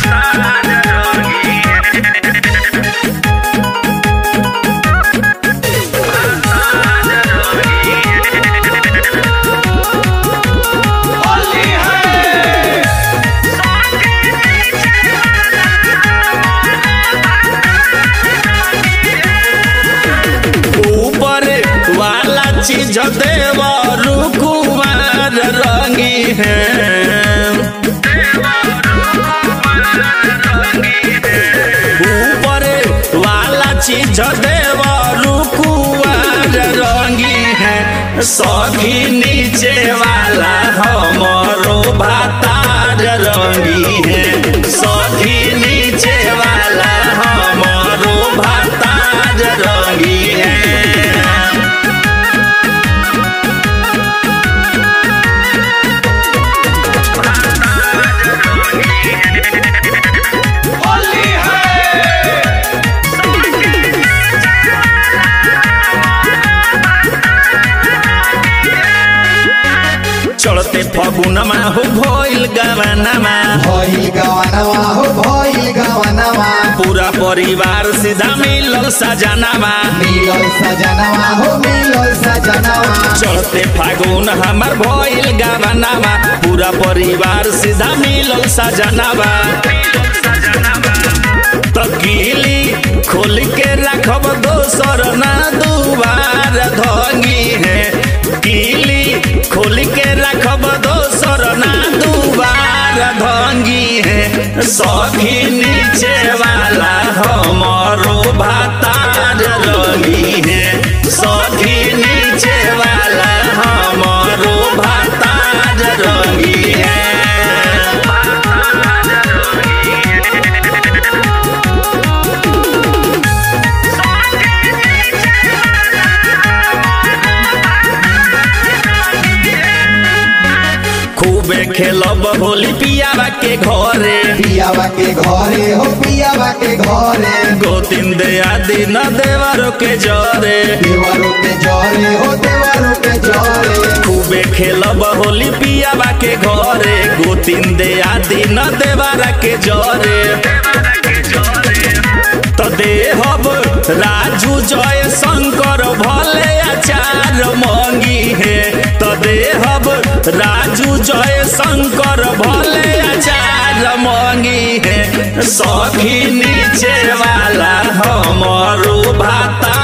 ऊपर वाला चीज देव रुकुमार रंगी है ऊपर वाला चीज देव रुकुमार रंगी है सभी नीचे वाला हमरो भातार रंगी है सभी नीचे वाला हमरो भातार रंगी है चढ़ते फगुनमा हो भइल गवनमा भइल गवनवा हो भइल गवनवा पूरा परिवार सीधा मिलल सजनामा मिलल सजनवा हो मिलल सजनवा चढ़ते फागुन हमार भइल गवनमा पूरा परिवार सीधा मिलल सजनामा तकीली खोल के रखब दोसर ना दुबार धंगी है कीली खोल के रखब दोसर ना दुबार धंगी है सभी नीचे वाला हमरो भातार रंगी है सभी नीचे वाला हमरो भातार रंगी है खूबे खेलब होली पियावा के घरे पियावा के घरे हो पियावा के घरे गोतिन दे आदि न देवरो के जरे देवरो के जरे हो देवरो के जरे खूबे खेलब होली पियावा के घरे गोतिन दे आदि न देवरा के जरे तो देहब राजू जय शंकर भले आचार मंगी है तो देहब राजू जय शंकर भले आचार मंगी है सभी नीचे वाला हमरो भाता